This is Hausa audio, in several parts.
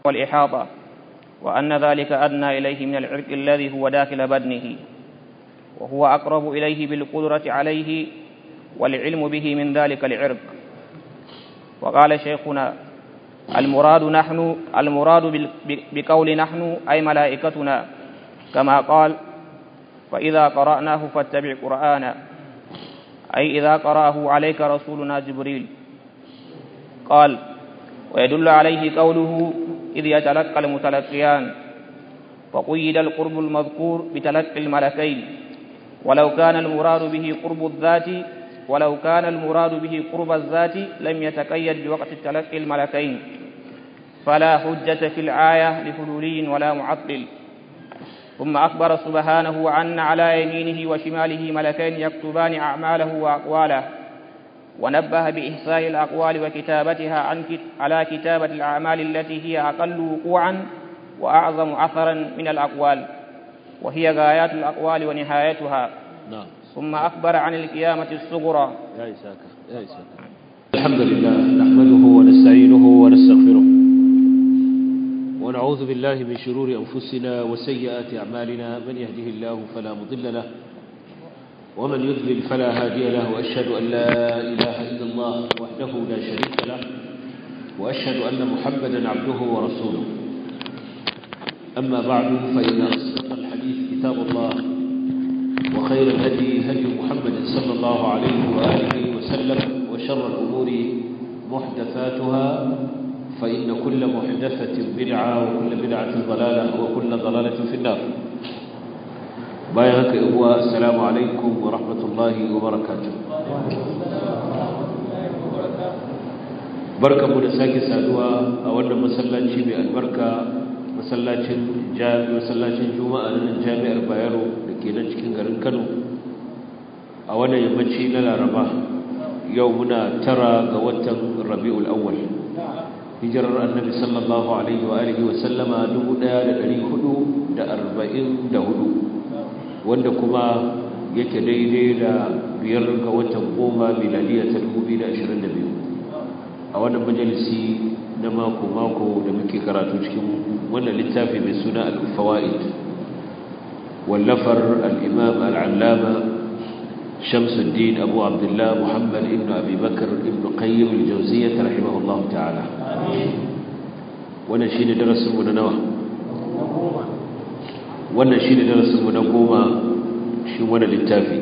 والإحاطة وأن ذلك أدنى إليه من العرق الذي هو داخل بدنه وهو أقرب إليه بالقدرة عليه والعلم به من ذلك العرق وقال شيخنا المراد نحن المراد بقول نحن أي ملائكتنا كما قال فإذا قرأناه فاتبع قرآنا أي إذا قرأه عليك رسولنا جبريل قال ويدل عليه قوله إذ يتلقى المتلقيان فقيد القرب المذكور بتلقي الملكين ولو كان المراد به قرب الذات ولو كان المراد به قرب الذات لم يتقيد بوقت تلقي الملكين فلا حجة في الآية لحلولي ولا معطل ثم أخبر سبحانه أن على يمينه وشماله ملكين يكتبان أعماله وأقواله ونبه بإحصاء الأقوال وكتابتها عن على كتابة الأعمال التي هي أقل وقوعا وأعظم أثرا من الأقوال وهي غايات الأقوال ونهايتها نعم ثم أخبر عن القيامة الصغرى يا إساك يا إساك الحمد لله نحمده ونستعينه ونستغفره ونعوذ بالله من شرور أنفسنا وسيئات أعمالنا من يهده الله فلا مضل له ومن يذلل فلا هادي له وأشهد أن لا إله إلا الله وحده لا شريك له وأشهد أن محمدا عبده ورسوله أما بعد فإن أصدق الحديث كتاب الله وخير الهدي هدي محمد صلى الله عليه وآله وسلم وشر الأمور محدثاتها فإن كل محدثة بدعة وكل بدعة ضلالة وكل ضلالة في النار بايعك إخوة السلام عليكم ورحمة الله وبركاته بركة مدساك سادوا أولا مسلاتي بالبركة masallacin masallacin juma'a na jami'ar bayero da ke nan cikin garin kano a wannan yammaci na laraba yau muna tara ga watan rabi'ul awwal hijirar annabi sallallahu alaihi wa alihi wa sallama 1444 wanda kuma yake daidai da biyar ga watan goma miladiya ta 2022 a wannan majalisi na mako-mako da muke karatu cikin wannan littafi mai suna al-fawaid wallafar al-imam al-allama shamsuddin abu abdullah muhammad ibn abi bakar ibn qayyim al-jawziyyah rahimahullah ta'ala wannan shine darasin mu na nawa wannan shine darasin mu na goma shi wannan littafi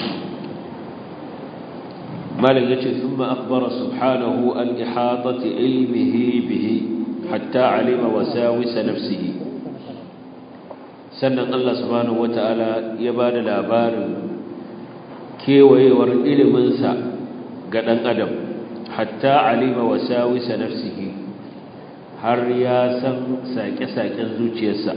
مالك يجي ثم أخبر سبحانه عن إحاطة علمه به حتى علم وساوس نفسه sannan Allah subhanahu wata'ala ya ba da labarin kewayewar iliminsa ga ɗan adam hatta alima wasawisa nafsihi har ya san saƙe-saƙen zuciyarsa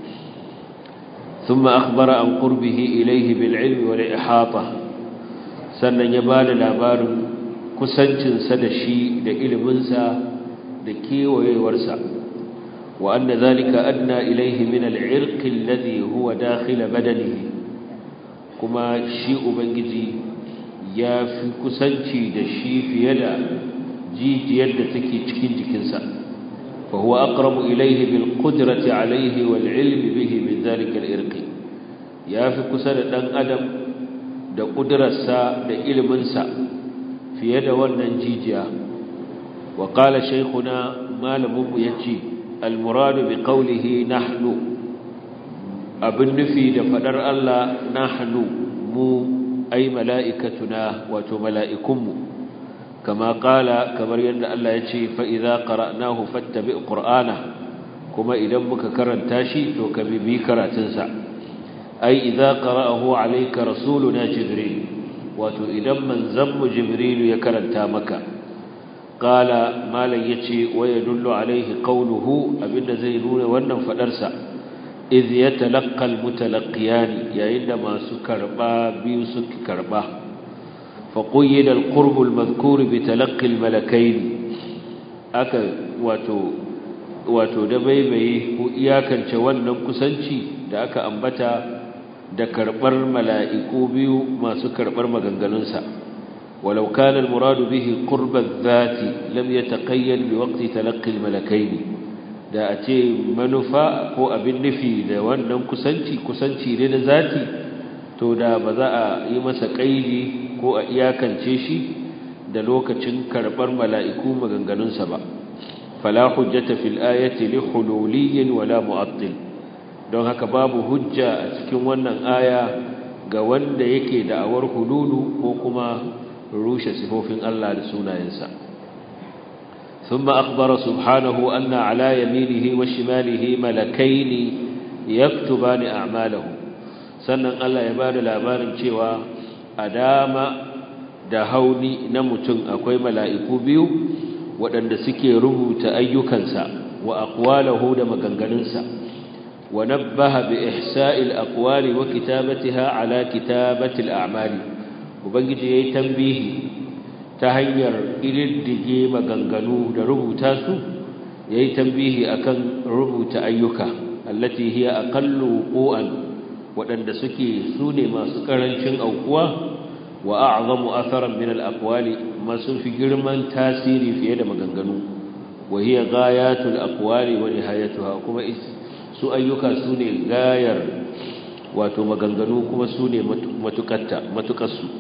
ثم أخبر عن قربه إليه بالعلم والإحاطة sannan ya ba da labarin kusancinsa da shi da iliminsa da kewayewarsa wa anna zalika adna ilaihi min al'irq alladhi huwa dakhil badanihi kuma shi ubangiji ya fi kusanci da shi fiye da jijiyar da take cikin jikinsa fa huwa aqrabu ilaihi bil qudrati alaihi wal ilmi bihi min zalika al'irq ya fi kusa da dan adam da ƙudurarsa da iliminsa fiye da wannan jijiya wa ƙala shaikuna malaminmu ya ce almuradu bi ƙaulihi nahnu abin nufi da faɗar Allah nahnu mu ai mala'ikatuna wato mala'ikunmu kama ƙala kamar yadda Allah ya ce fa'iza ƙara'nahu fattabi ƙur'ana kuma idan muka karanta shi to ka bibi karatunsa أي إذا قرأه عليك رسولنا جبريل wato idan manzanmu jibrilu ya karanta maka qala malan yace wa yadullu alaihi qawluhu abinda zai nuna wannan fadarsa iz yatalaqqa almutalaqqiyan yayin da masu karba biyu suka karba fa qayyida alqurb almadhkur bi talaqqi almalakayn aka wato wato da baibaye ko iyakance wannan kusanci da aka ambata da karbar mala'iku biyu masu karbar maganganunsa walau kana al-murad bihi qurb adh-dhati lam yataqayyad bi waqti talaqqi al-malakayn da a ce manufa ko abin nufi da wannan kusanci kusanci ne na zati to da ba za a yi masa ƙaidi ko a iyakance shi da lokacin karɓar mala'iku maganganunsa ba fala hujjata fil ayati li hululiyyin wala mu'attil don haka babu hujja a cikin wannan aya ga wanda yake da'awar hululu ko kuma rushe sifofin Allah da sunayensa ثم أخبر سبحانه أن على يمينه وشماله ملكين يكتبان أعماله sannan Allah ya bada labarin cewa a dama da hauni na mutum akwai mala'iku biyu waɗanda suke rubuta ayyukansa wa aqwalahu da maganganunsa wa nabbaha bi ihsa'il aqwali wa kitabatiha ala kitabatil a'mali ubangiji yayi tambihi ta hanyar ididdige maganganu da rubuta su yayi tambihi akan rubuta ayyuka allati hiya aqallu wuqu'an waɗanda suke sune masu karancin aukuwa wa a'zamu atharan min al-aqwali masu fi girman tasiri fiye da maganganu wa hiya ghayatul aqwali wa nihayatuha kuma su ayyuka sune gayar wato maganganu kuma sune matukatta matukarsu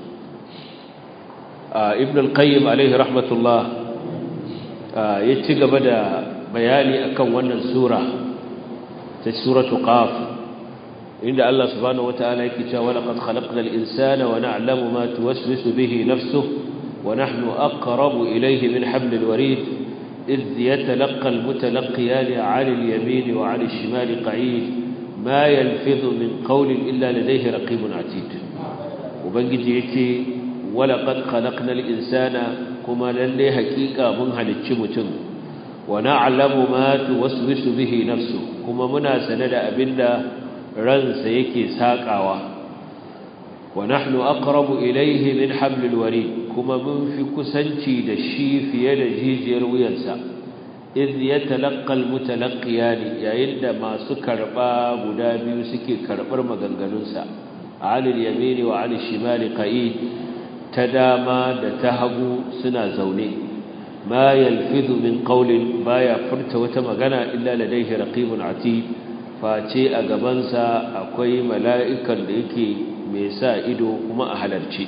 ibn al-qayyim alaihi rahmatullah ya ci gaba da bayani akan wannan sura ta suratu qaf inda Allah subhanahu wataala yake cewa laqad khalaqnal insana wa na'lamu ma tuwaswisu bihi nafsuhu wa nahnu aqrabu ilayhi min hablil warid إذ يتلقى المتلقيان عن اليمين وعن الشمال قعيد ما يلفظ من قول إلا لديه رقيب عتيد وبنجي يكي ولقد خلقنا الإنسان كما للي حقيقة من هالتشمتن ونعلم ما توسوس به نفسه كما منا سند أبنا رنس يكي ساقعوا ونحن أقرب إليه من حبل الوريد كما من في كسنتي دشي في يد جيجير وينسى إذ يتلقى المتلقيان يعند ما سكر باب دابي سكي كربر مغنغنونسا عن اليمين وعن الشمال قعيد ta dama da ta hagu suna zaune ma yalfizu min qawlin baya furta wata magana illa ladayhi raqibun atid face a gabansa akwai mala'ikan da yake mai sa ido kuma a halarci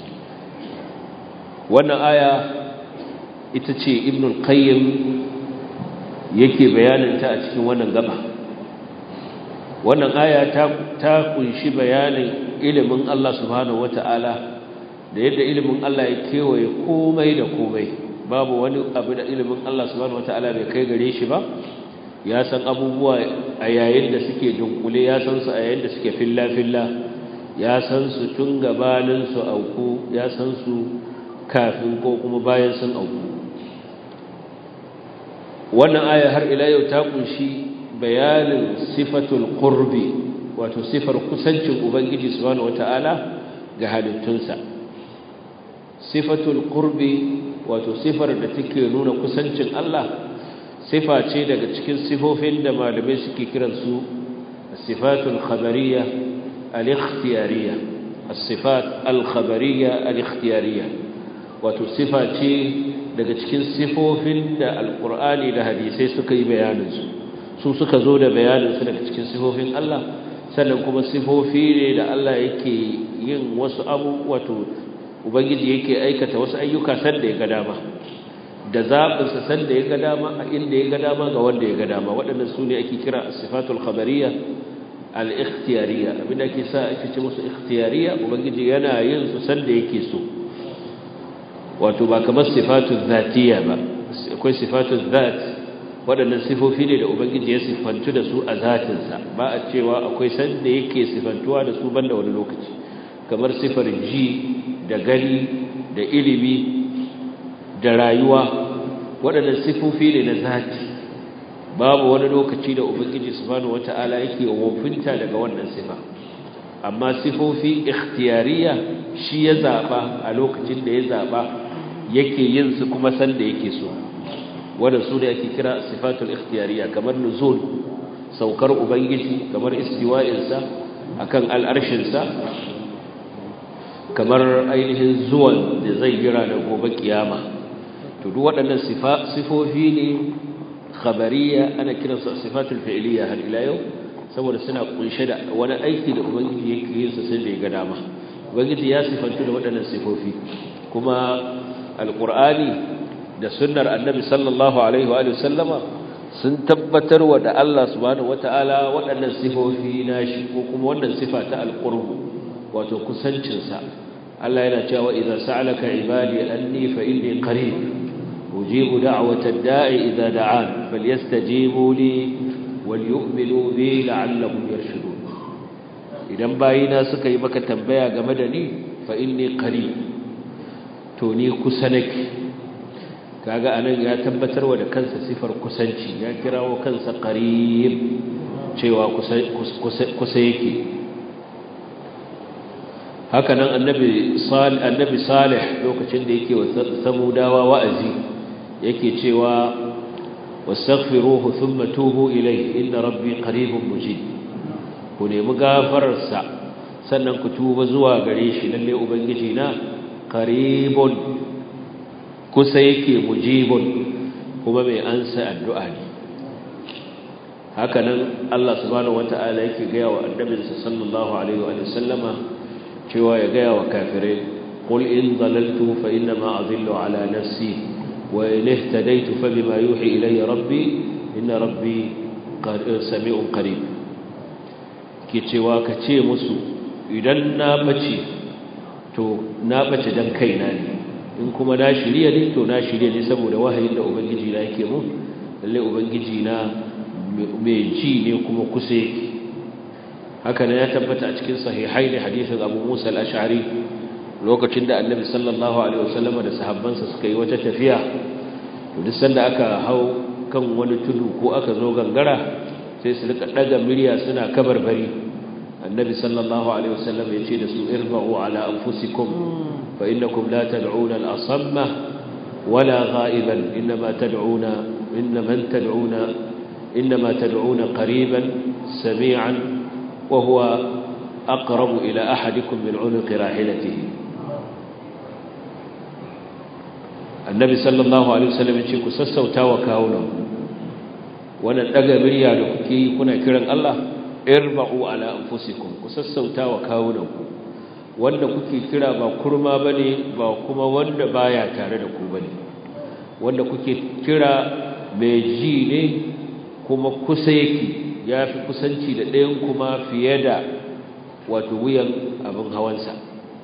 wannan aya ita ce ibnul qayyim yake bayanin ta a cikin wannan gaba wannan aya ta ta kunshi bayanin ilimin Allah subhanahu wataala da yadda ilimin Allah ya kewaye komai da komai babu wani abu da ilimin Allah subhanahu wataala bai kai gare shi ba ya san abubuwa a yayin da suke dunkule ya san su a yayin da suke filla filla ya san su tun gabanin su auku ya san su kafin ko kuma bayan sun auku wannan aya har ila yau ta kunshi bayanin sifatul qurbi wato sifar kusancin ubangiji subhanahu wataala ga halittunsa sifatul qurbi wato sifar da take nuna kusancin Allah sifa ce daga cikin sifofin da malamai suke kiran su sifatul khabariyya al-ikhtiyariyya as-sifat al-khabariyya al-ikhtiyariyya wato sifa ce daga cikin sifofin da alqur'ani da hadisai suka yi bayanin su su suka zo da bayanin su daga cikin sifofin Allah sannan kuma sifofi ne da Allah yake yin wasu abu wato ubangiji yake aikata wasu ayyuka sanda ya ga dama da zaɓinsa sanda ya ga dama a inda ya ga dama ga wanda ya ga dama waɗannan su ne ake kira sifatul khabariya al-ikhtiyariya abinda ake sa ake ce musu ikhtiyariya ubangiji yana yin su sanda yake so wato ba kamar sifatul zatiya ba akwai sifatul zat waɗannan sifofi ne da ubangiji ya sifantu da su a zatinsa ba a cewa akwai sanda yake sifantuwa da su banda wani lokaci kamar sifar ji da gani da ilimi da rayuwa waɗannan sifofi ne na zati babu wani lokaci da ubangiji subhanahu wata'ala yake wofinta daga wannan sifa amma sifofi ikhtiyariya shi ya zaba a lokacin da ya zaba yake yin su kuma san da yake so wanda su ne ake kira sifatul ikhtiyariya kamar nuzul saukar ubangiji kamar istiwa'insa akan al'arshinsa kamar ainihin zuwan da zai jira da gobe kiyama to duk waɗannan sifofi ne khabariya ana kiransu sifatul fi'liya har ila yau saboda suna kunshe da wani aiki da ubangiji yake yin sa sai da ya ga dama ubangiji ya sifantu da waɗannan sifofi kuma alqur'ani da sunnar annabi sallallahu alaihi wa sallama sun tabbatar wa da Allah subhanahu wataala waɗannan sifofi nashi ko kuma wannan sifa ta alqurbu wato kusancin sa Allah yana cewa idza sa'alaka ibadi anni fa inni qarib ujibu da'wata ad-da'i idza da'an falyastajibu li walyu'minu bi la'allahum yarshudun idan bayina suka yi maka tambaya game da ni fa inni qarib to ni kusa nake kaga anan ya tabbatar wa da kansa sifar kusanci ya kirawo kansa qarib cewa kusa kusa yake haka nan annabi salih annabi salih lokacin da yake wa samudawa wa'azi yake cewa wastaghfiruhu thumma tubu ilayhi inna rabbi qaribun mujib ku nemi gafararsa sannan ku tuba zuwa gare shi lalle ubangiji na qaribun kusa yake mujibun kuma mai ansa addu'a ne haka nan Allah subhanahu wata'ala yake gaya wa annabinsa sallallahu alaihi wa sallama cewa ya gaya wa kafirai qul in dalaltu fa inna ma adhillu ala nafsi wa in ihtadaytu fa bima yuhi ilayya rabbi inna rabbi sami'un qarib ke cewa ka ce musu idan na bace to na bace dan kaina ne in kuma na shirya ne to na shirya ne saboda wahayin da ubangiji na yake mun lalle ubangiji na mai ji ne kuma kusa yake haka ne ya tabbata a cikin sahihai ne hadisin Abu Musa al-Ash'ari lokacin da Annabi sallallahu alaihi wasallam da sahabbansa suka yi wata tafiya to duk sanda aka hau kan wani tudu ko aka zo gangara sai su rika daga murya suna kabarbari Annabi sallallahu alaihi wasallam ya ce da su irba'u ala anfusikum فإنكم لا تدعون الأصم ولا غائبا إنما تدعون إن من تدعون إنما تدعون قريبا سميعا وهو أقرب إلى أحدكم من عنق راحلته النبي صلى الله عليه وسلم يقول سسوتا وكاونا wannan daga murya da kuke yi kuna kiran Allah irba'u ala anfusikum ku sassauta wa kawunanku wanda kuke kira ba kurma bane ba kuma wanda baya tare da ku bane wanda kuke kira mai ji ne kuma kusa yake yafi kusanci da ɗayan kuma fiye da wato wuyan abin hawansa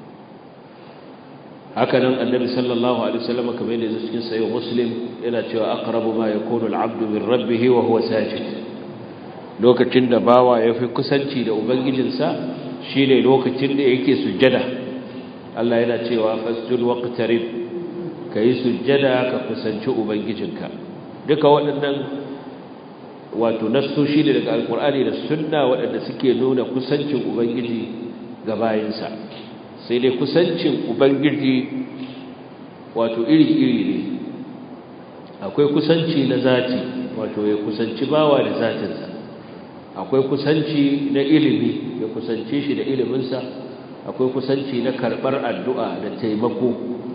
haka nan annabi sallallahu alaihi wasallam kamar yadda cikin sahih muslim yana cewa aqrabu ma yakunu al-'abdu min rabbih wa huwa sajid lokacin da bawa yafi kusanci da ubangijinsa shi ne lokacin da yake sujjada Allah yana cewa fasjud waqtarib kai sujjada ka kusanci ubangijinka duka waɗannan wato nassoshi ne daga alkur'ani da sunna waɗanda suke nuna kusancin ubangiji ga bayinsa sai dai kusancin ubangiji wato iri-iri ne akwai kusanci na zati wato ya kusanci bawa da zatinsa akwai kusanci na ilimi ya kusance shi da iliminsa akwai kusanci na karɓar addu'a da taimako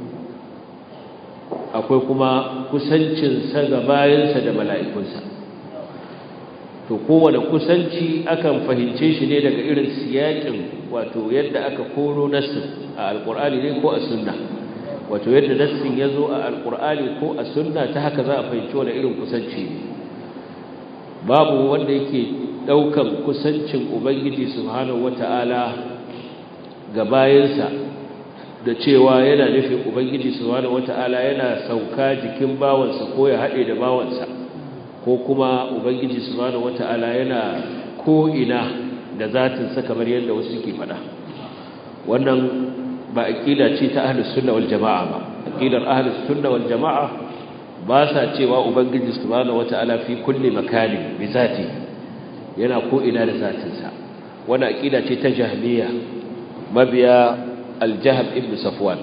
akwai kuma kusancinsa ga bayansa da mala'ikunsa to kowane kusanci akan fahimce shi ne daga irin siyakin wato yadda aka koro nassin a alƙur'ani ne ko a sunna wato yadda nassin ya zo a alƙur'ani ko a sunna ta haka za a fahimci wani irin kusanci ne babu wanda yake daukan kusancin ubangiji subhanahu wata'ala ga bayansa da cewa yana nufin ubangiji subhanahu wata'ala yana sauka jikin bawansa ko ya haɗe da bawansa ko kuma ubangiji subhanahu wata'ala yana ko ina da zatinsa kamar yadda wasu ke faɗa wannan ba aqida ce ta ahlus sunna wal jamaa ba aqidar ahlus sunna wal jamaa ba sa cewa ubangiji subhanahu wata'ala fi kulli makanin bi zatihi yana ko ina da zatinsa wani aƙida ce ta jahmiya mabiya aljahab ibn safwan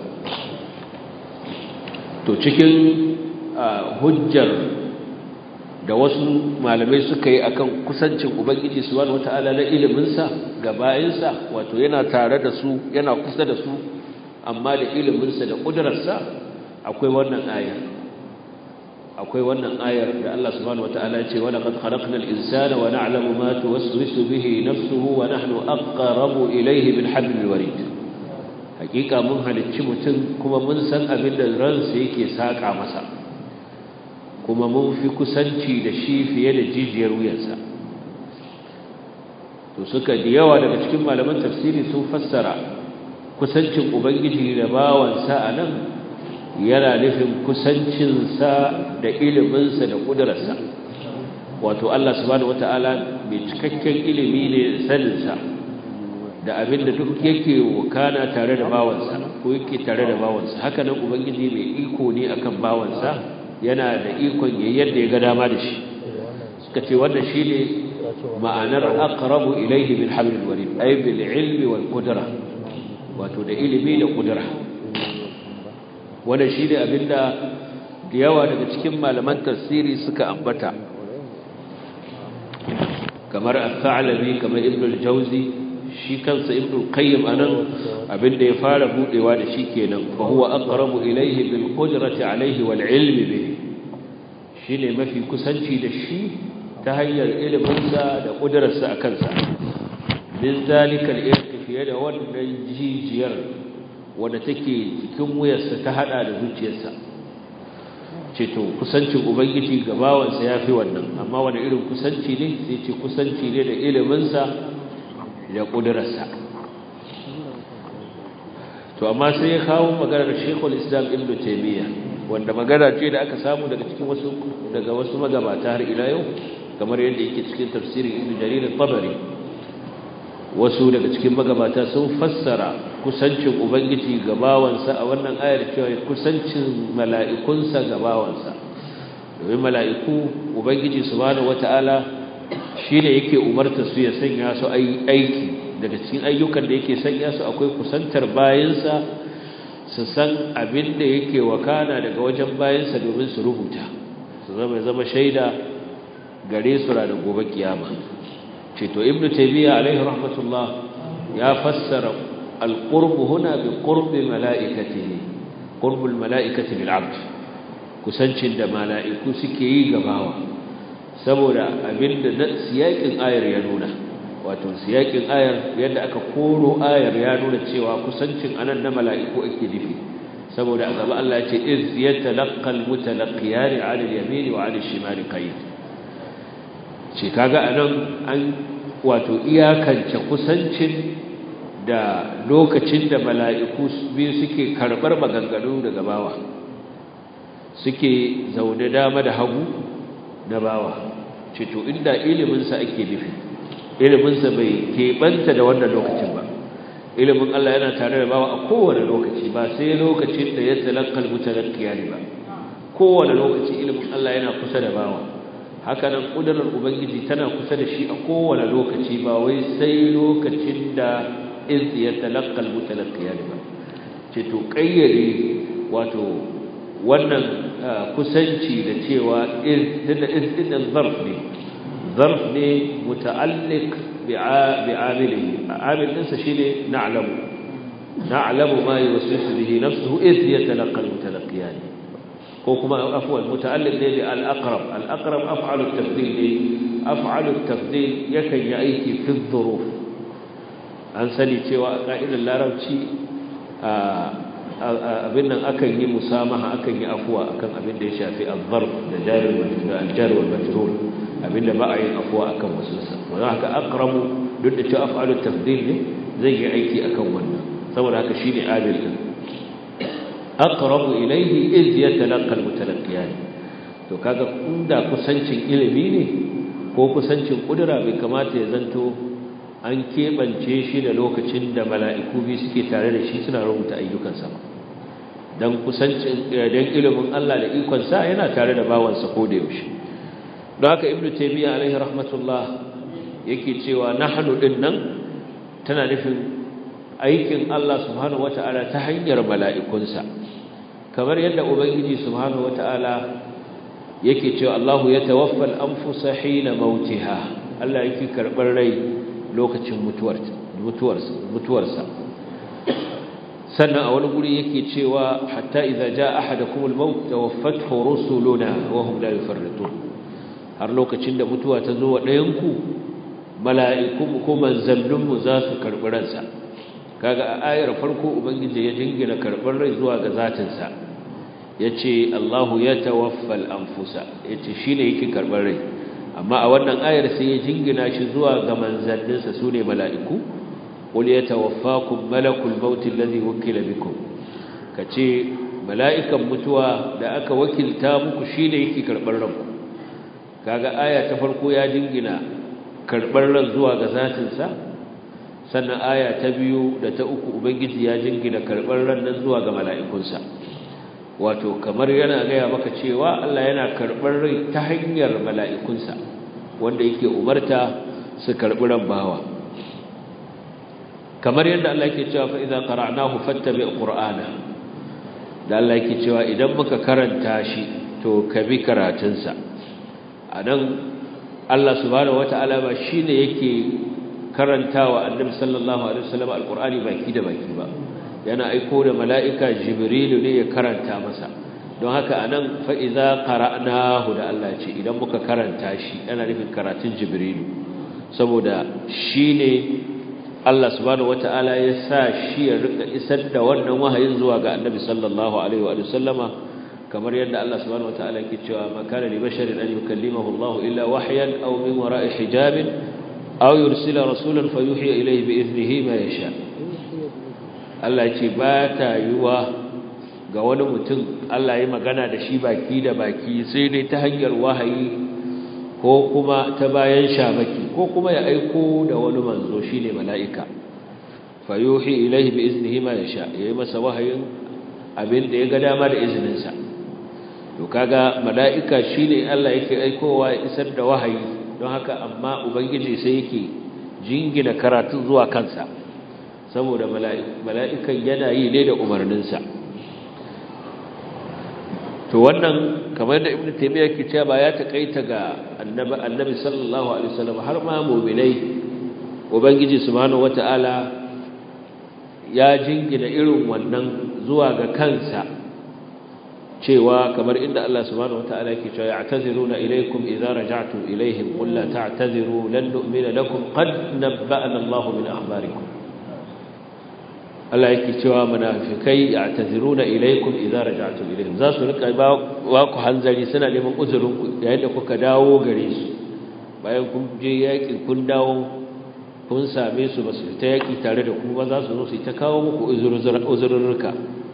to cikin hujjar da wasu malamai suka yi akan kusancin ubangiji subhanahu wata'ala na iliminsa ga bayinsa wato yana tare da su yana kusa da su amma da iliminsa da ƙudurarsa akwai wannan aya akwai wannan ayar da Allah subhanahu wataala ya ce wa laqad khalaqnal insana wa na'lamu ma tuwaswisu bihi nafsuhu wa nahnu aqrabu ilayhi bil hablil warid hakika mun halicci mutum kuma mun san abin da ransa yake saka masa kuma mun fi kusanci da shi fiye da jijiyar wuyansa to suka da yawa daga cikin malaman tafsiri sun fassara kusancin ubangiji da bawansa a nan yana nufin kusancinsa da iliminsa da ƙudurarsa wato Allah subhanahu wata'ala mai cikakken ilimi ne saninsa da abin da duk yake wakana tare da bawansa ko yake tare da bawansa haka nan ubangiji mai iko ne akan bawansa yana da ikon yadda ya ga dama da shi suka ce wannan shine ma'anar aqrabu ilayhi bil hablil warid ay bil ilmi wal qudra wato da ilimi da qudra wannan shine abinda da yawa daga cikin malaman tafsiri suka ambata kamar al-thalabi kamar ibn al-jawzi shi kansa ibn al-qayyim anan abinda ya fara budewa da shi kenan fa huwa aqrabu ilayhi bil qudrati alayhi wal ilmi bihi shine mafi kusanci da shi ta hanyar iliminsa da ƙudurarsa a kansa min zalikal irki fiye da wannan jijiyar wadda take cikin wuyarsa ta hada da zuciyarsa ce to kusancin ubangiji ga bawansa ya fi wannan amma wani irin kusanci ne sai ce kusanci ne da iliminsa da ƙudurarsa to amma sai ya kawo maganar shekul islam ibn taimiyya wanda magana ce da aka samu daga cikin wasu daga wasu magabata har ila yau kamar yadda yake cikin tafsirin ibn jarir al-tabari wasu daga cikin magabata sun fassara kusancin ubangiji ga bawansa a wannan ayar cewa kusancin mala'ikunsa ga bawansa domin mala'iku ubangiji subhanahu wata'ala shine yake umarta su ya sanya su aiki daga cikin ayyukan da yake sanya su akwai kusantar bayansa su san abin da yake wakana daga wajen bayansa domin su rubuta su zama zama shaida gare su ranar gobe kiyama ce to ibnu taymiya alaihi rahmatullah ya fassara alqurb huna bi qurbi malaikatihi qurbul malaikati bil abd kusancin da malaiku suke yi gabawa saboda abinda na siyakin ayar ya nuna wato siyakin ayar yadda aka koro ayar ya nuna cewa kusancin anan na malaiku ake nufi saboda a gaba Allah ya ce iz yatalaqal mutalaqiyani 'ala al-yamin wa 'ala al-shimali qayd ce kaga anan an wato iyakance kusancin da lokacin da mala'iku biyu suke karɓar maganganu daga bawa suke zaune dama da hagu na bawa ce to inda iliminsa ake nufi iliminsa bai keɓanta da wannan lokacin ba ilimin Allah yana tare da bawa a kowane lokaci ba sai lokacin da ya talakkal mutalakkiya ne ba kowane lokaci ilimin Allah yana kusa da bawa haka nan ƙudurar ubangiji tana kusa da shi a kowane lokaci ba wai sai lokacin da iz ya talakkal mutalaqqiya ba ce to kayyade wato wannan kusanci da cewa iz da iz din zarf ne zarf ne muta'alliq bi'amilihi amil din sa shine na'lamu na'lamu ma yuwaswisu bihi nafsuhu iz yatalaqqal mutalaqqiyan ko kuma afwan muta'alliq ne bi al-aqrab al-aqrab af'alu at-tafdil ne af'alu at-tafdil yakan yi aiki fi dhuruf an sani cewa a ka'idar larabci abin nan akan yi musamaha akan yi afuwa akan abin da ya shafi al-zarf da jarul al-jar wal majrur abin da ba a yin afuwa akan wasu sa wannan haka aqrabu duk da cewa af'alu at-tafdil ne zai yi aiki akan wannan saboda haka shine adil din aqrabu ilayhi iz yatalaqqa almutalaqqiyan to kaga inda kusancin ilimi ne ko kusancin kudura bai kamata ya zanto an kebance shi da lokacin da mala'iku bi suke tare da shi suna rubuta ayyukansa ba dan kusancin dan ilimin Allah da ikon sa yana tare da bawansa ko da yaushe don haka ibnu taymiya alaihi rahmatullah yake cewa nahnu din nan tana nufin aikin Allah subhanahu wata'ala ta hanyar mala'ikunsa kamar yadda ubangiji subhanahu wata'ala yake cewa Allahu ya tawaffal anfusa hina mautiha Allah yake karbar rai lokacin mutuwar mutuwarsa mutuwarsa sannan a wani guri yake cewa hatta idza jaa ahadakum al-maut tawaffathu rusuluna wa hum la yufarritun har lokacin da mutuwa ta zo wa ɗayan ku mala'ikun ko manzannun mu za su karbi ransa kaga a ayar farko ubangiji ya jingina karbar rai zuwa ga zatin sa yace Allahu yatawaffal anfusa yace shine yake karbar rai amma a wannan ayar sai ya jingina shi zuwa ga manzanninsa sune mala'iku qul yatawaffakum malakul maut alladhi wukila bikum kace mala'ikan mutuwa da aka wakilta muku shine yake karbar ranku kaga aya ta farko ya jingina karbar ran zuwa ga zatin sa sannan aya ta biyu da ta uku ubangiji ya jingina karbar ran nan zuwa ga mala'ikunsa wato kamar yana gaya maka cewa Allah yana karɓar rai ta hanyar mala'ikunsa wanda yake umarta su karɓi ran bawa kamar yadda Allah yake cewa fa idza qara'nahu fattabi qur'ana da Allah yake cewa idan muka karanta shi to ka bi karatunsa anan Allah subhanahu wata'ala ba shine yake karantawa annabi sallallahu alaihi wasallam alqur'ani baki da baki ba yana aiko da mala'ika jibrilu ne ya karanta masa don haka anan fa idza qara'nahu da Allah ce idan muka karanta shi yana nufin karatun jibrilu saboda shine Allah subhanahu wata'ala ya sa shi ya rika isar da wannan wahayin zuwa ga annabi sallallahu alaihi wa sallama kamar yadda Allah subhanahu wata'ala yake cewa ma kana li basharin an yukallimahu Allah illa wahyan aw min wara'i hijabin aw yursila rasulan fayuhi ilayhi bi idnihi ma yasha Allah ce ba ta yiwa ga wani mutum Allah ya magana da shi baki da baki sai dai ta hanyar wahayi ko kuma ta bayan shamaki ko kuma ya aiko da wani manzo shine mala'ika fayuhi ilaihi bi iznihi ma yasha yayi masa wahayin abin da ya ga dama da izinin sa to kaga mala'ika shine Allah yake aikowa ya isar da wahayi don haka amma ubangiji sai yake jingina karatu zuwa kansa saboda mala'ikan yana yi ne da umarninsa to wannan kamar da ibn taymiya ke cewa ba ya takaita ga annabi annabi sallallahu alaihi wasallam har ma mu'minai ubangiji subhanahu wataala ya jingina irin wannan zuwa ga kansa cewa kamar inda Allah subhanahu wataala yake cewa ya'taziruna ilaykum idza raja'tum ilayhim qul la ta'taziru lan nu'mina lakum qad nabba'ana Allahu min akhbarikum Allah yake cewa munafikai ya'taziruna ilaykum idza raja'tum ilayhim za su rika ba ku hanzari suna neman uzurin ku yayin da kuka dawo gare su bayan kun je yaki kun dawo kun same su ba su ta yaki tare da ku ba za su zo su ta kawo muku uzurrurka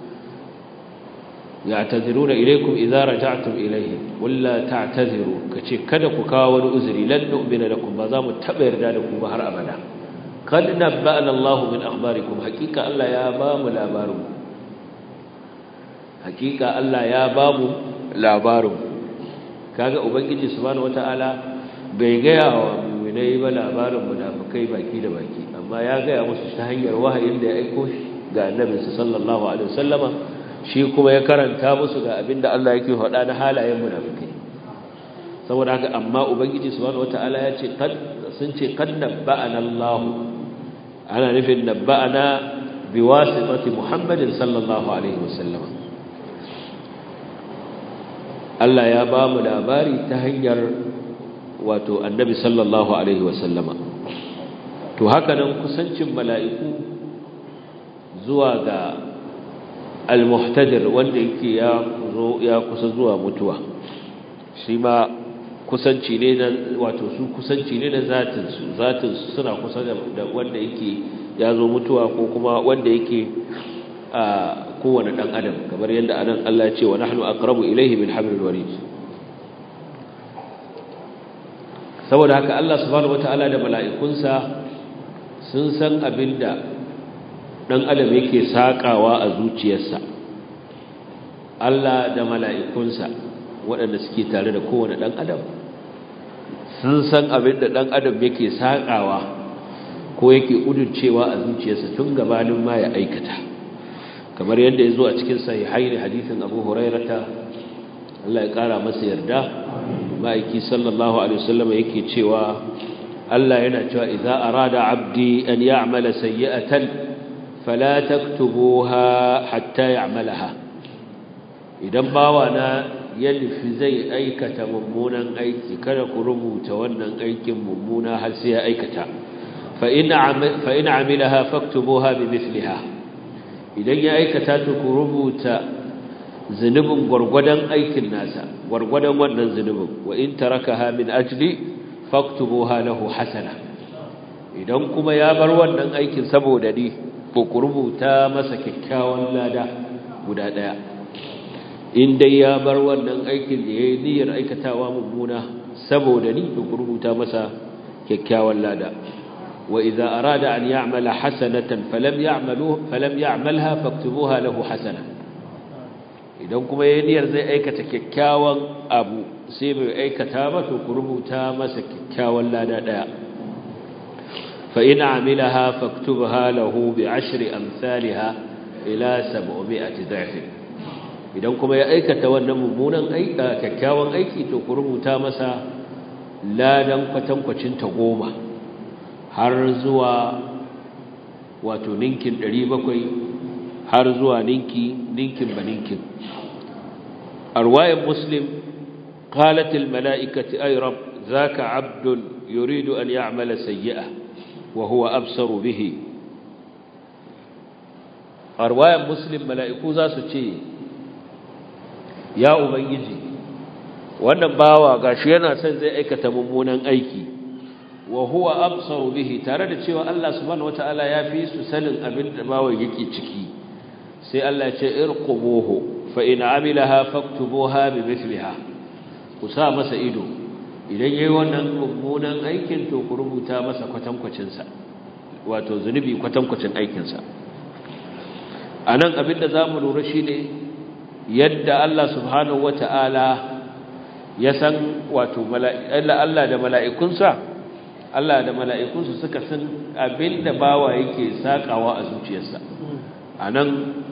ya'taziruna ilaykum idza raja'tum ilayhim qul la ta'taziru kace kada ku kawo wani uzuri lan nu'mina lakum ba za mu taba yarda da ku ba har abada kad nabba'ana Allah min akhbarikum hakika Allah ya ba mu labarin hakika Allah ya ba mu labarin kaga ubangiji subhanahu wataala bai gaya wa mu'minai ba labarin munafikai baki da baki amma ya gaya musu ta hanyar wahayin da ya aiko ga annabi sallallahu alaihi wasallama shi kuma ya karanta musu ga abinda Allah yake faɗa na halayen munafikai saboda haka amma ubangiji subhanahu wataala ya ce kad sun ce kad nabba'ana Allah ana nufin nabba'ana biwasitati Muhammadin sallallahu alaihi wasallam Allah ya ba mu labari ta hanyar wato annabi sallallahu alaihi wasallama to haka nan kusancin mala'iku zuwa ga al-muhtadir wanda yake ya ya kusa zuwa mutuwa shi ma kusanci ne na wato su kusanci ne na zatin su zatin su suna kusa da wanda yake ya zo mutuwa ko kuma wanda yake a kowane dan adam kamar yadda anan Allah ya ce wa nahnu aqrabu ilayhi min hablil warid saboda haka Allah subhanahu wataala da mala'ikunsa sun san abinda dan adam yake sakawa a zuciyarsa Allah da mala'ikunsa waɗanda suke tare da kowane ɗan adam sun san abin da ɗan adam yake saƙawa ko yake ƙudurcewa a zuciyarsa tun gabanin ma ya aikata kamar yadda ya zo a cikin sahihai da hadithin abu hurairata Allah ya ƙara masa yarda ma'aiki sallallahu alaihi wasallam yake cewa Allah yana cewa idza arada abdi an ya'mala sayyi'atan fala taktubuha hatta ya'malaha idan bawa na ya nufi zai aikata mummunan aiki kada ku rubuta wannan aikin mummuna har sai ya aikata fa in amilaha faktubuha bi mithliha idan ya aikata to ku rubuta zunubin gwargwadon aikin nasa gwargwadon wannan zunubin wa in tarakaha min ajli faktubuha lahu hasana idan kuma ya bar wannan aikin saboda ni ko ku rubuta masa kyakkyawan lada guda daya in dai ya bar wannan aikin da yayi niyyar aikatawa mummuna saboda ni ku rubuta masa kyakkyawan lada wa idza arada an ya'mala hasanatan falam ya'malu falam ya'malha faktubuha lahu hasana idan kuma yayi niyyar zai aikata kyakkyawan abu sai bai aikata ba to ku rubuta masa kyakkyawan lada daya fa in amilaha faktubha lahu bi ashri amsalha ila 700 dha'f idan kuma ya aikata wannan mummunan aiki kyakkyawan aiki to ku rubuta masa ladan kwatankwacin ta goma har zuwa wato ninkin 700 har zuwa ninki ninkin baninkin arwayan muslim qalat al mala'ikati ay rab zaka abdun yuridu an ya'mala sayyi'ah wa huwa absaru bihi arwayan muslim mala'iku za su ce ya ubangiji wannan bawa gashi yana son zai aikata mummunan aiki wa huwa absaru bihi tare da cewa Allah subhanahu wataala ya fi su sanin abin da bawa yake ciki sai Allah ya ce irqubuhu fa in amilaha faktubuha bi mithliha ku sa masa ido idan yayi wannan mummunan aikin to ku rubuta masa kwatankwacin sa wato zunubi kwatankwacin aikin sa anan abin da zamu lura shine yadda Allah subhanahu wata'ala ya san wato Allah da mala'ikunsa Allah da mala'ikunsa suka san abinda bawa yake sakawa a zuciyarsa anan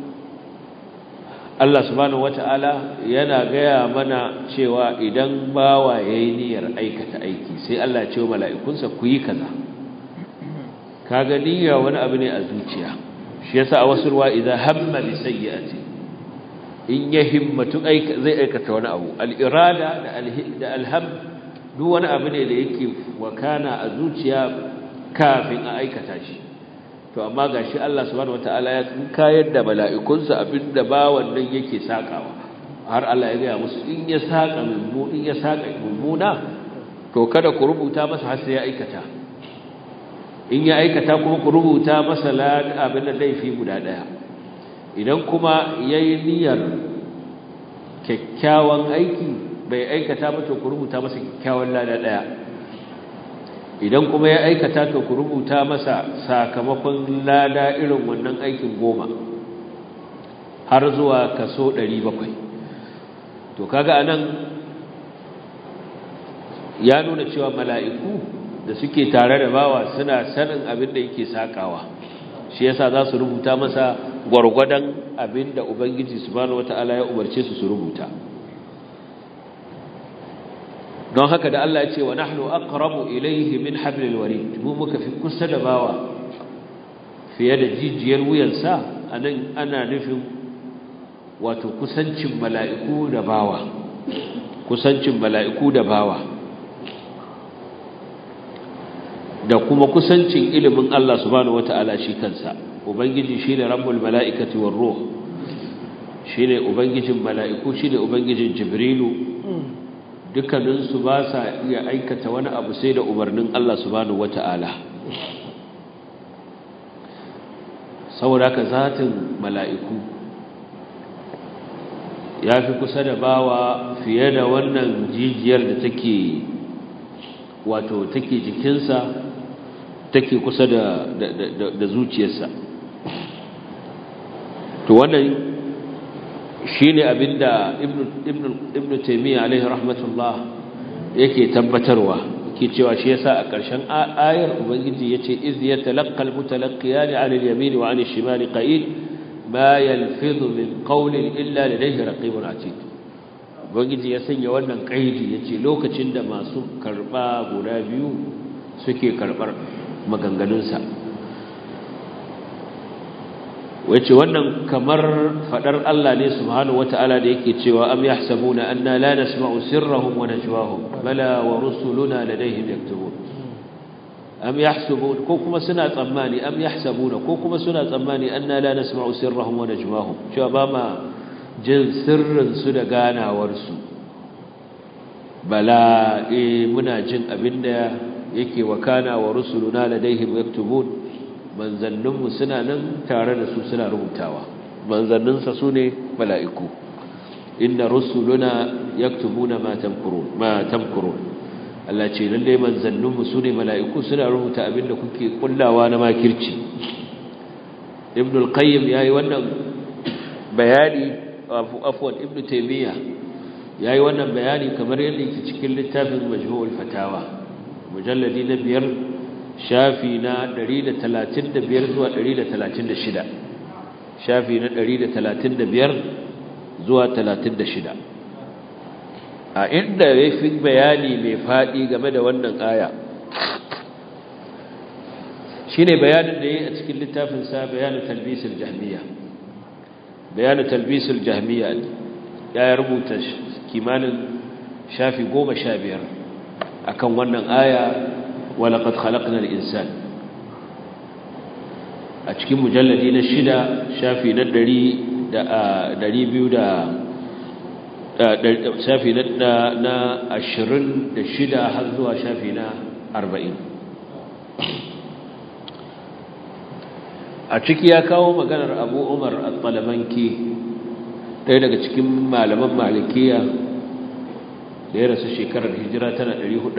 Allah subhanahu wata'ala yana gaya mana cewa idan bawa yayi niyyar aikata aiki sai Allah ya ce wa mala'ikunsa ku yi kaza kaga niyya wani abu ne a zuciya shi yasa a wasu ruwa idan hamma bi sayyi'ati in ya himmatu zai aikata wani abu al'irada da alham duk wani abu ne da yake wakana a zuciya kafin a aikata shi to amma ga shi Allah subhanahu wata'ala ya kayar da mala'ikunsa abinda ba wannan yake sakawa har Allah ya gaya musu in ya saka in ya saka mummuna to kada ku rubuta masa har sai ya aikata in ya aikata kuma ku rubuta masa abin da laifi guda daya idan kuma ya yi niyyar kyakkyawan aiki bai aikata ba to ku rubuta masa kyakkyawan lada ɗaya idan kuma ya aikata to ku rubuta masa sakamakon lada irin wannan aikin goma har zuwa kaso ɗari bakwai to kaga anan ya nuna cewa mala'iku da suke tare da bawa suna sanin abin da yake sakawa shi yasa za su rubuta masa gwargwadon abinda ubangiji subhanahu wataala ya umarce su su rubuta don haka da Allah ya ce wa nahnu aqrabu ilayhi min hablil warid mu muka fi kusa da bawa fiye da jijiyar wuyansa anan ana nufin wato kusancin mala'iku da bawa kusancin mala'iku da bawa da kuma kusancin ilimin Allah subhanahu wata'ala shi kansa ubangiji shine rabbul mala'ikati war ruh shine ubangijin mala'iku shine ubangijin jibrilu dukkanin su ba sa iya aikata wani abu sai da umarnin Allah subhanahu wata'ala saboda haka zatin mala'iku ya fi kusa da bawa fiye da wannan jijiyar da take wato take jikinsa take kusa da da zuciyarsa to wannan shine abinda ibnu ibnu ibnu taymiya alaihi rahmatullah yake tabbatarwa yake cewa shi yasa a ƙarshen ayar ubangiji yace iz yatalaqqal mutalaqqiyan 'ala al-yamin wa 'ala al-shimali qa'id ma yalfidhu min qawlin illa ladayhi raqibun 'atid ubangiji ya sanya wannan kaidi yace lokacin da masu karba guda biyu suke karbar maganganunsa wace wannan kamar fadar Allah ne subhanahu wataala da yake cewa am yahsabuna anna la nasma'u sirrahum wa najwahum bala wa rusuluna ladayhim yaktubun am yahsabun ko kuma suna tsammani am yahsabuna ko kuma suna tsammani anna la nasma'u sirrahum wa najwahum cewa ba ma jin sirrin su da ganawar su bala eh muna jin abinda yake wakana wa rusuluna ladayhim yaktubun manzanninmu suna nan tare da su suna rubutawa manzanninsa su ne mala'iku inna rusuluna yaktubuna ma tamkurun ma tamkurun Allah ce lalle manzanninmu su ne mala'iku suna rubuta abinda kuke kullawa na makirci ibn al-qayyim yayi wannan bayani afwan ibn taymiya yayi wannan bayani kamar yadda yake cikin littafin majmu'ul fatawa mujalladi na biyar shafi na 135 zuwa 136 shafi na 135 zuwa 36 a inda ya fi bayani mai faɗi game da wannan aya shi ne bayanin da ya yi a cikin littafinsa bayanin talbisul jahmiya bayanin talbisul jahmiya ya rubuta kimanin shafi goma sha biyar akan wannan aya ولقد خلقنا الإنسان a cikin mujalladi na shida shafi na ɗari ɗari biyu da shafi na ashirin da shida har zuwa shafi na arba'in a ciki ya kawo maganar abu umar al-talamanki ɗaya daga cikin malaman malikiya da ya rasu shekarar hijira tana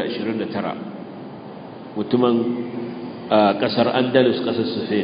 429 mutumin a ƙasar andalus ƙasar spain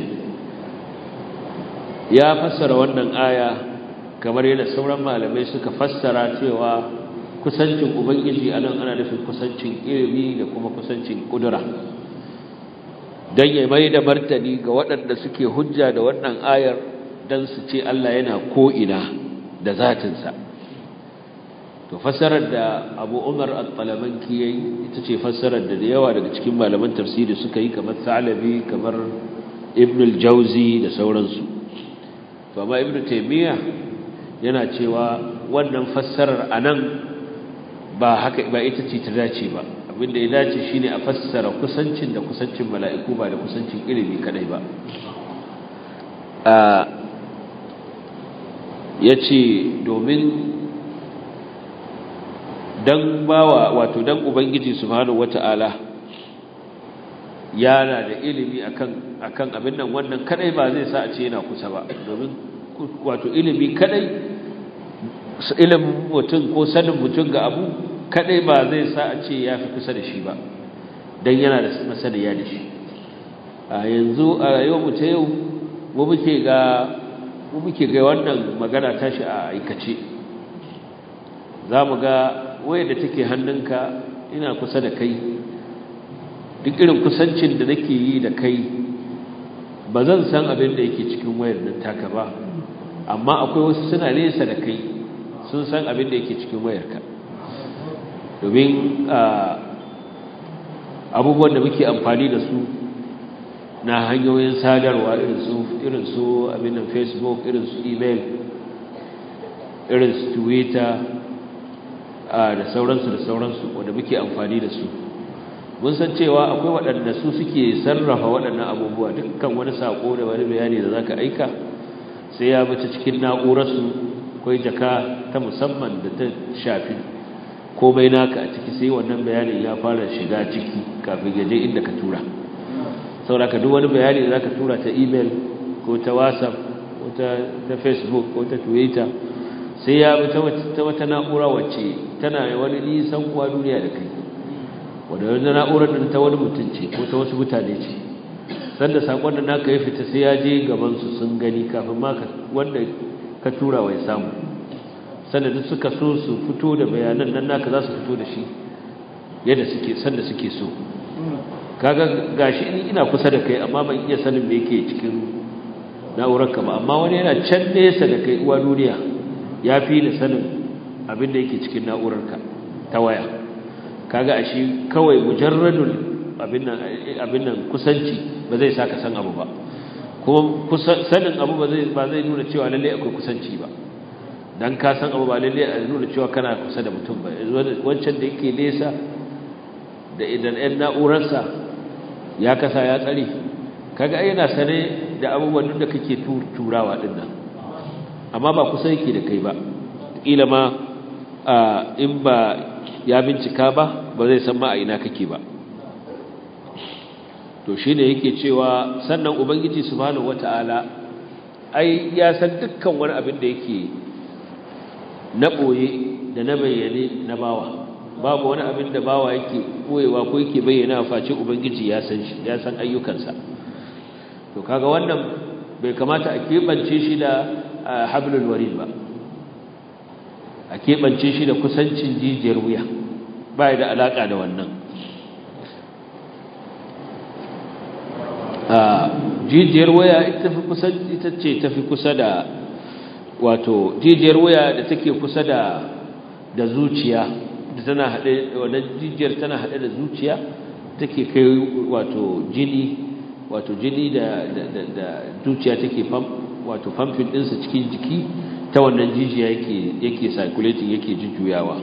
ya fassara wannan aya kamar yadda sauran malamai suka fassara cewa kusancin ubangiji a nan ana nufin kusancin ilimi da kuma kusancin kudura don ya mai da martani ga waɗanda suke hujja da wannan ayar don su ce Allah yana ko'ina da zatinsa to fassarar da abu umar al-talamanki ya yi ita ce fassarar da da yawa daga cikin malaman tafsiri suka yi kamar salabi kamar ibn al-jauzi da sauransu to amma ibn taymiya yana cewa wannan fassarar anan ba haka ba ita ce ta dace ba abinda ya dace shine a fassara kusancin da kusancin mala'iku ba da kusancin ilimi kadai ba ya ce domin dan bawa wato dan ubangiji subhanahu wata'ala yana da ilimi akan akan abin nan wannan kadai ba zai sa a ce yana kusa ba domin wato ilimi kadai ilimin mutum ko sanin mutum ga abu kadai ba zai sa a ce ya fi kusa da shi ba dan yana da masaniya da shi a yanzu a rayuwar mu ta yau mu muke ga mu muke ga wannan magana tashi a aikace za mu ga wayar da take hannunka ina kusa da kai duk irin kusancin da nake yi da kai ba zan san abin da yake cikin wayar nan taka ba amma akwai wasu suna nesa da kai sun san abin da yake cikin wayarka domin abubuwan da muke amfani da su na hanyoyin sadarwa irin su irin su abin nan facebook irin su email irin su twitter da sauransu da sauransu wanda muke amfani da su mun san cewa akwai waɗanda su suke sarrafa waɗannan abubuwa dukkan wani sako da wani bayani da zaka aika sai ya bace cikin na'urarsu akwai jaka ta musamman da ta shafi komai naka a ciki sai wannan bayanin ya fara shiga ciki kafin ya je inda ka tura saboda duk wani bayani da zaka tura ta email ko ta whatsapp ko ta facebook ko ta twitter sai ya bi ta wata na'ura wacce tana wani nisan kuwa duniya da kai wadda wani na'urar da ta wani mutum ce ko ta wasu mutane ce sanda sakon da naka ya fita sai ya je gabansu sun gani kafin ma wanda ka tura wai samu sanda duk suka so su fito da bayanan nan naka za su fito da shi yadda suke sanda suke so kaga gashi ina kusa da kai amma ban iya sanin me yake cikin na'urar ka ba amma wani yana can nesa da kai uwa duniya ya fi da sanin abin da yake cikin na'urarka ta waya kaga a shi kawai mujarradul abin nan kusanci ba zai saka san abu ba kuma sanin abu ba zai ba zai nuna cewa lalle akwai kusanci ba dan ka san abu ba lalle a nuna cewa kana kusa da mutum ba wancan da yake nesa da idan ɗan na'urarsa ya kasa ya tsare kaga yana sane da abubuwan da kake turawa din nan amma ba kusa yake da kai ba kila ma in ba ya bincika ba ba zai san ma a ina kake ba to shine yake cewa sannan ubangiji subhanahu wataala ai ya san dukkan wani abin da yake na boye da na bayyane na bawa babu wani abin da bawa yake boyewa ko yake bayyana face ubangiji ya san shi ya san ayyukansa to kaga wannan bai kamata a keɓance shi da hablul warid ba a keɓance shi da kusancin jijiyar wuya ba da alaƙa da wannan jijiyar waya ita fi kusa ita ce tafi kusa da wato jijiyar waya da take kusa da da zuciya da tana hade wannan jijiyar tana hade da zuciya take kai wato jini wato jini da da da zuciya take pump wato pumping din sa cikin jiki ta wannan jijiya yake yake circulating yake jujjuyawa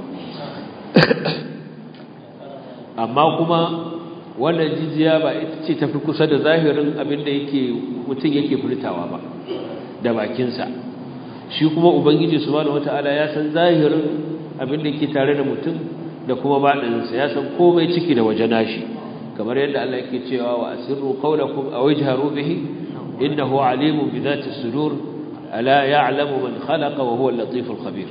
amma kuma wannan jijiya ba ita ce tafi kusa da zahirin abin da yake mutum yake furtawa ba da bakinsa shi kuma ubangiji subhanahu wataala ya san zahirin abin da yake tare da mutum da kuma baɗinsa ya san komai ciki da waje nashi kamar yadda Allah yake cewa wa asirru qawlakum aw ijharu bihi innahu alimun bi dhati sudur ala ya'lamu man khalaqa wa huwa al-latif al-khabir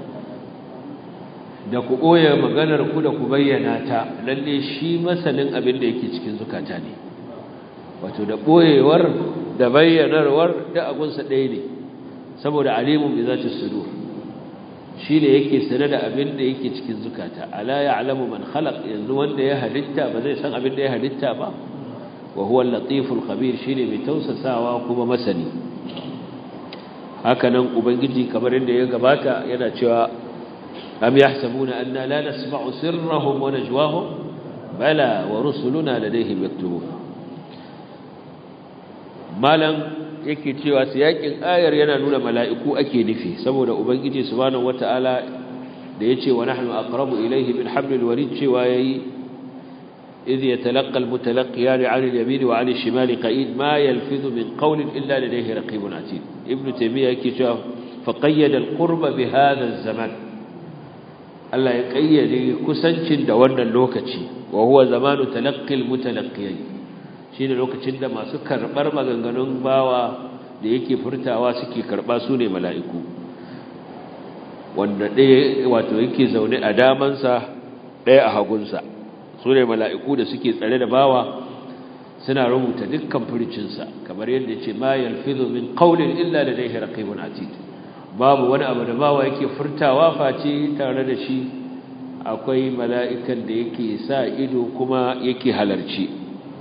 da ku ɓoye maganar ku da ku bayyana ta lalle shi masanin abin da yake cikin zukata ne wato da ɓoyewar da bayyanarwar da agunsa ɗaya ne saboda alimun bi zati sudur shi ne yake sane da abin da yake cikin zukata ala ya'lamu man khalaq yanzu wanda ya halitta ba zai san abin da ya halitta ba wa huwa al-latiful khabir shine mai tausasawa kuma masani haka nan ubangiji kamar yadda ya gabata yana cewa أم يحسبون أننا لا نسمع سرهم ونجواهم بلى ورسلنا لديهم يكتبون مالا yake cewa siyakin ayar yana nuna mala'iku ake nufi saboda ubangiji subhanahu wata'ala da yace wa nahnu aqrabu ilayhi min hablil warid cewa yayi idh yatalaqqa almutalaqqiyan 'an al-yamin wa 'an al-shimal qa'id ma yalfidhu min qawlin illa ladayhi raqibun 'atid ibnu taymiyyah yake cewa faqayyada al-qurba bi hadha az-zaman Allah ya kayyade kusancin da wannan lokaci wa huwa zamanu talaqqil mutalaqqiyin shine lokacin da masu karbar maganganun bawa da yake furtawa suke karba su ne mala'iku wanda ɗaya wato yake zaune a damansa ɗaya a hagunsa su ne mala'iku da suke tsare da bawa suna rubuta dukkan furcinsa kamar yadda ce ma yalfizu min qawlin illa ladayhi raqibun atid babu wani abu da bawa yake furtawa face tare da shi akwai mala'ikan da yake sa ido kuma yake halarci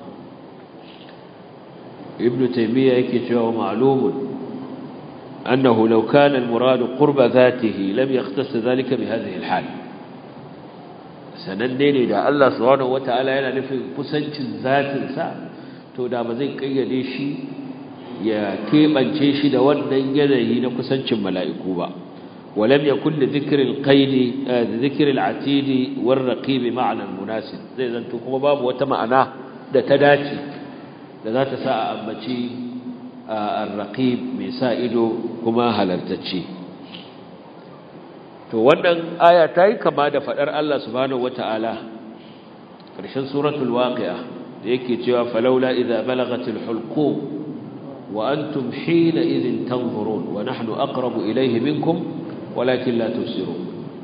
ibn taymiya yake cewa ma'lumun annahu law kana al-murad qurba dhatihi lam yaqtas dhalika bi hadhihi al-hal sananne ne da Allah subhanahu wataala yana nufin kusancin zatin sa to da ba zai kayyade shi ya keɓance shi da wannan yanayi na kusancin mala'iku ba ولم يكن لذكر القيد ذكر العتيد والرقيب معنى مناسب زي zanto kuma babu wata ma'ana da ta dace da za ta sa a ambaci ar-raqib mai sa ido kuma halartacce to wannan aya ta yi kama da fadar Allah subhanahu wata'ala karshen suratul waqi'a da yake cewa falawla idza balagatil hulqum wa antum hina idhin tanzurun wa nahnu aqrabu ilayhi minkum ولكن لا تبصرون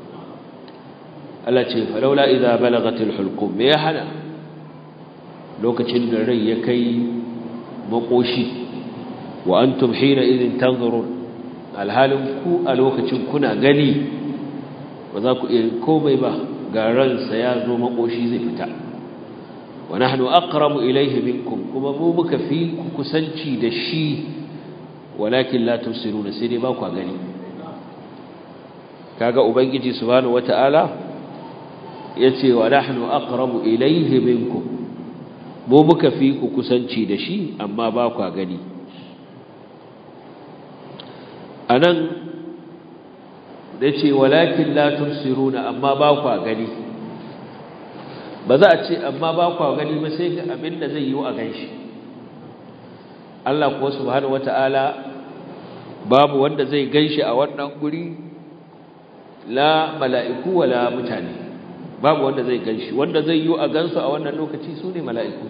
Allah ce falaula idza balagatil hulqum me ya hana lokacin da rai ya kai makoshi wa antum hina idin tanzurun alhalin ku a lokacin kuna gani ba za ku iya komai ba ga ransa ya zo makoshi zai fita wa nahnu aqrabu ilayhi minkum kuma mu muka fi ku kusanci da shi walakin la tusiruna sai dai ba ku gani kaga ubangiji subhanahu wataala yace wa nahnu aqrabu ilayhi minkum mu muka fi ku kusanci da shi amma ba ku gani anan da ce walakin la tursiruna amma ba kwa gani ba za a ce amma ba kwa gani ba sai ga abin da zai yi a ganshi Allah kuwa subhanahu wata'ala babu wanda zai ganshi a wannan guri la mala'iku wala mutane babu wanda zai ganshi wanda zai yi a gansu a wannan lokaci su ne mala'iku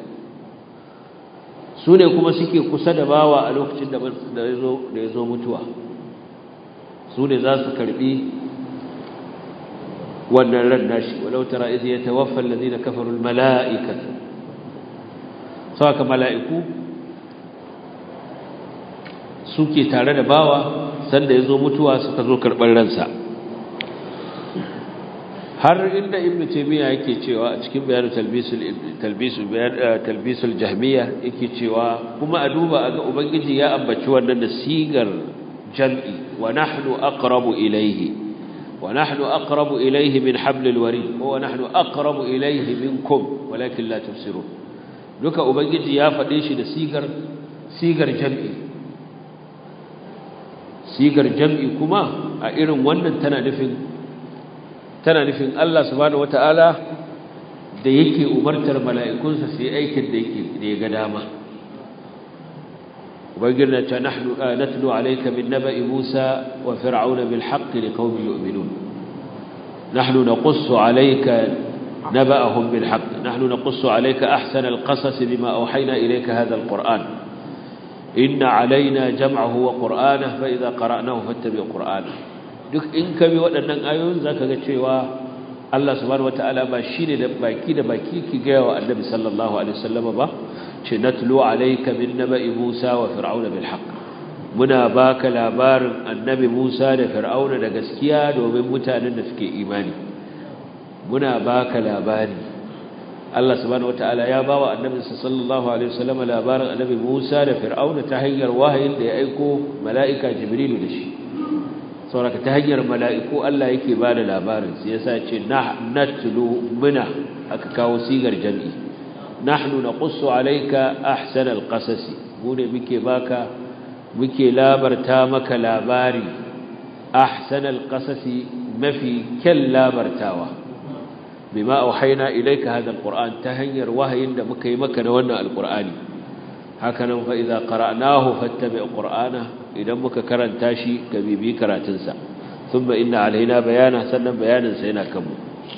su ne kuma suke kusa da bawa a lokacin da ya zo mutuwa su ne za su karbi wannan ran nashi walau tara idh yatawaffa alladhina kafaru almala'ikatu saka mala'iku suke tare da bawa sanda yazo mutuwa suka zo karban ransa har inda ibnu taymiya yake cewa a cikin bayanin talbisul talbisul bayan talbisul jahmiya yake cewa kuma a duba aga ubangiji ya ambaci wannan da sigar jam'i wa nahnu aqrabu ilayhi wa nahnu aqrabu ilayhi min hablil warid wa nahnu aqrabu ilayhi minkum walakin la tubsirun duka ubangiji ya fade shi da sigar sigar jam'i sigar jam'i kuma a irin wannan tana nufin tana nufin Allah subhanahu wataala da yake umartar mala'ikunsa su yi aikin da yake da ya ga dama وقلنا نحن نتلو عليك من نبأ موسى وفرعون بالحق لقوم يؤمنون نحن نقص عليك نبأهم بالحق نحن نقص عليك أحسن القصص بما أوحينا إليك هذا القرآن إن علينا جمعه وقرآنه فإذا قرأناه فاتبع قرآنه duk in ka bi waɗannan ayoyin zaka ga cewa Allah subhanahu wataala ba shine da baki da baki ki ga wa Annabi sallallahu alaihi wasallam ba ce natlu alayka min naba'i Musa wa fir'auna bil haqq muna baka labarin Annabi Musa da fir'auna da gaskiya domin mutanen da suke imani muna baka labari Allah subhanahu wataala ya bawa Annabi sallallahu alaihi wasallam labarin Annabi Musa da fir'auna ta hanyar wahayin da ya aiko mala'ika Jibrilu da shi sauraka ta hanyar mala'iku Allah yake ba da labarin sai yasa ce natlu muna aka kawo sigar jami'i nahnu naqussu alayka ahsanal qasasi mu ne muke baka muke labarta maka labari ahsanal qasasi mafi kyan labartawa bima auhayna ilayka hadha alquran ta hanyar wahayin da muka yi maka na wannan alqurani hakanan fa idza qara'nahu fattabi' qur'ana idan muka karanta shi ka bibi karatunsa thumma inna alaina bayana sannan bayanin sa yana kanmu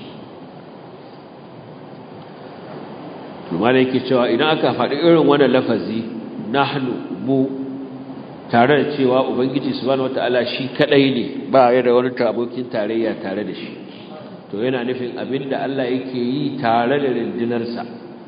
kuma yake cewa idan aka faɗi irin wannan lafazi nahnu mu tare da cewa ubangiji subhanahu wataala shi kadai ne ba ya da wani abokin tarayya tare da shi to yana nufin abinda Allah yake yi tare da rindinarsa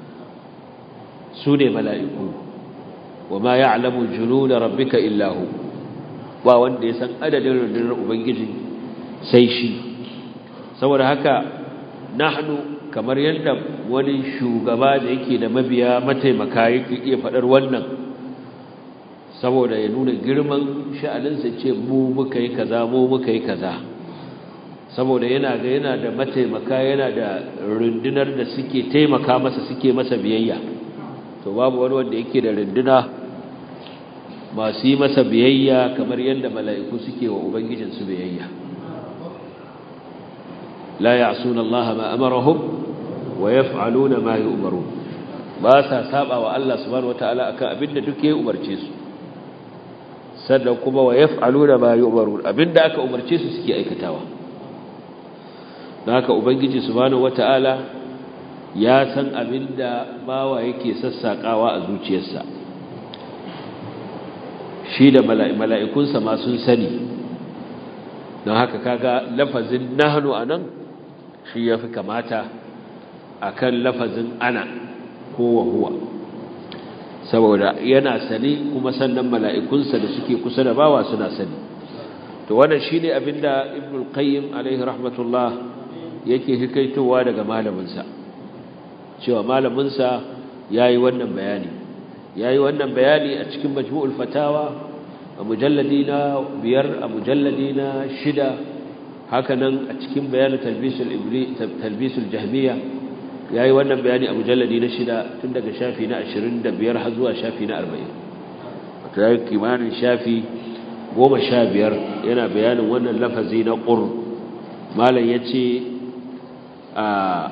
su ne mala'iku وما يعلم جنود ربك إلا هو ba wanda ya san adadin rundunar ubangiji sai shi saboda haka nahnu kamar yadda wani shugaba da yake da mabiya mataimaka yake iya faɗar wannan saboda ya nuna girman sha'aninsa ce mu muka yi kaza mu muka yi kaza saboda yana ga yana da mataimaka yana da rundunar da suke taimaka masa suke masa biyayya to babu wani wanda yake da runduna masu yi masa biyayya kamar yadda mala'iku suke wa ubangijinsu biyayya la ya'suna Allah ma amarahum wa yaf'aluna ma yu'marun ba sa saba wa Allah subhanahu wataala akan abinda duk ya umarce su sannan kuma wa yaf'aluna ma yu'marun abinda aka umarce su suke aikatawa don haka ubangiji subhanahu wataala ya san abinda bawa yake sassakawa a zuciyarsa shi da mala'ikunsa ma sun sani don haka kaga lafazin nahnu anan shi yafi kamata akan lafazin ana ko wa huwa saboda yana sani kuma sannan mala'ikunsa da suke kusa da bawa suna sani to wannan shine abinda ibnul qayyim alaihi rahmatullah yake hikaitowa daga malaminsa cewa malaminsa yayi wannan bayani yayi wannan bayani a cikin majmu'ul fatawa a mujalladi na biyar a mujalladi na shida hakanan a cikin bayanin talbisul ibli talbisul jahmiya yayi wannan bayani a mujalladi na shida tun daga shafi na 25 har zuwa shafi na 40 wato yayi kimanin shafi goma sha biyar yana bayanin wannan lafazi na ƙur malam ya ce a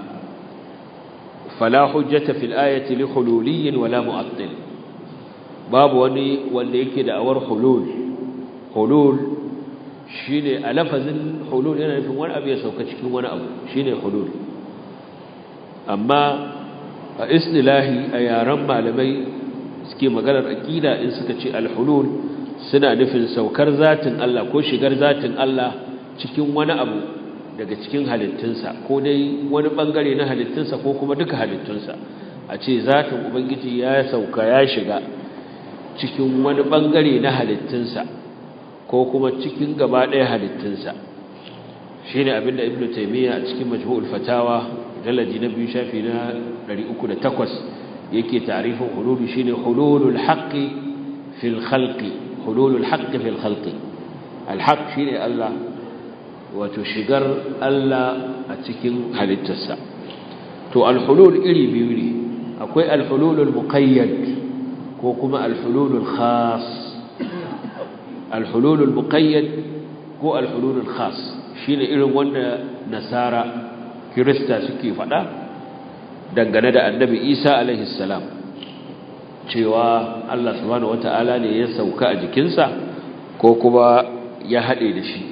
fala hujjata fil ayati li hululiyin wala mu'attil babu wani wanda yake da awar hulul hulul shine a lafazin hulul yana nufin wani abu ya sauka cikin wani abu shine hulul amma a istilahi a yaren malamai suke maganar aqida in suka ce al-hulul suna nufin saukar zatin Allah ko shigar zatin Allah cikin wani abu daga cikin halittunsa ko dai wani bangare na halittunsa ko kuma duka halittunsa a ce zatin ubangiji ya sauka ya shiga cikin wani bangare na halittunsa ko kuma cikin gaba ɗaya halittunsa shi ne abinda ibn taimiyya a cikin majmu'ul fatawa dalaji na biyu shafi na 308 yake tarifin hululu shi ne hululul haqqi fil khalqi hululul haqqi fil khalqi alhaq shi ne Allah wato shigar Allah a cikin halittarsa to alhulul iri biyu ne akwai alhululul muqayyad ko kuma alhululul khas alhululul muqayyad ko alhululul khas shine irin wanda nasara kirista suke faɗa dangane da annabi Isa alaihi salam cewa Allah subhanahu wataala ne ya sauka a jikinsa ko kuma ya haɗe da shi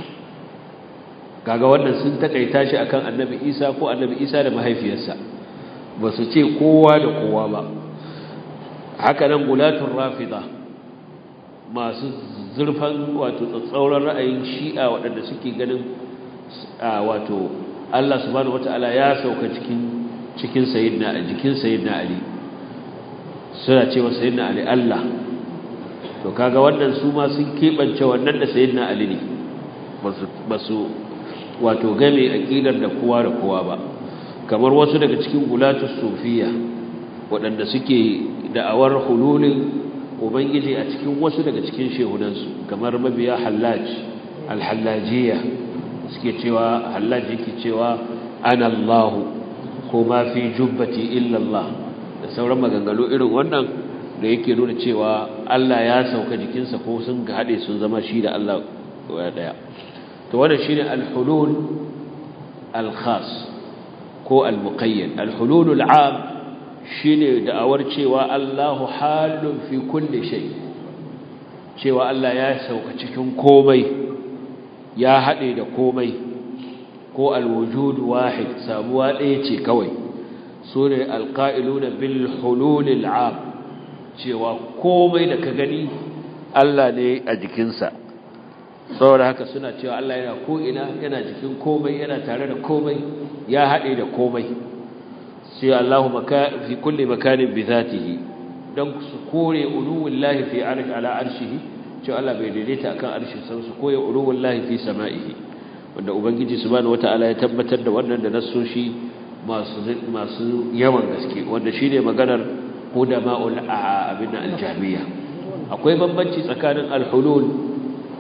kaga wannan sun takaita shi akan annabi Isa ko annabi Isa da mahaifiyarsa ba su ce kowa da kowa ba haka nan gulatun rafida masu zurfan wato tsatsauran ra'ayin shi'a waɗanda suke ganin wato Allah subhanahu wata'ala ya sauka cikin cikin sayyidina a jikin sayyidina Ali suna cewa sayyidina Ali Allah to kaga wannan su ma sun kebance wannan da sayyidina Ali ne ba su wato game aqidar da kowa da kowa ba kamar wasu daga cikin gulatus sufiya waɗanda suke da'awar hululin ubangiji a cikin wasu daga cikin shehunansu kamar mabiya hallaj alhallajiya suke cewa hallaj yake cewa ana Allah ko ma fi jubbati illa Allah da sauran maganganu irin wannan da yake nuna cewa Allah ya sauka jikinsa ko sun ga hade sun zama shi da Allah daya to wannan shine alhulul alkhas ko almuqayyad alhulul al'am shine da'awar cewa Allahu halun fi kulli shay cewa Allah ya sauka cikin komai ya hade da komai ko alwujud wahid samuwa ɗaya ce kawai sune alqa'iluna bil hulul al'am cewa komai da ka gani Allah ne a jikinsa saboda haka suna cewa Allah yana ko ina yana jikin komai yana tare da komai ya hade da komai sai Allahu maka fi kulli makanin bi zatihi dan su kore uluwullahi fi arsh ala arshihi cewa Allah bai daidaita akan arshin sa su koyi uluwullahi fi sama'ihi wanda ubangiji subhanahu wataala ya tabbatar da wannan da nassoshi masu masu yawan gaske wanda shine maganar qudama'ul abin al-jahmiyya akwai bambanci tsakanin al-hulul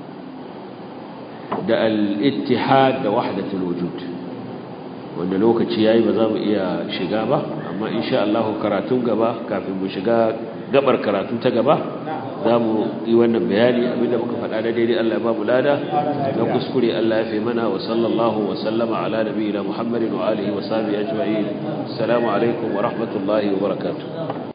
da al-ittihad da wahdatul wujud wanda lokaci yayi ba za mu iya shiga ba amma insha Allah karatun gaba kafin mu shiga gabar karatu ta gaba za mu yi wannan bayani abinda muka faɗa da daidai Allah ya ba mu lada na kuskure Allah ya fi mana wa sallallahu wa sallama ala nabiyina Muhammadin wa alihi wa sahbihi ajma'in assalamu alaikum wa rahmatullahi wa barakatuh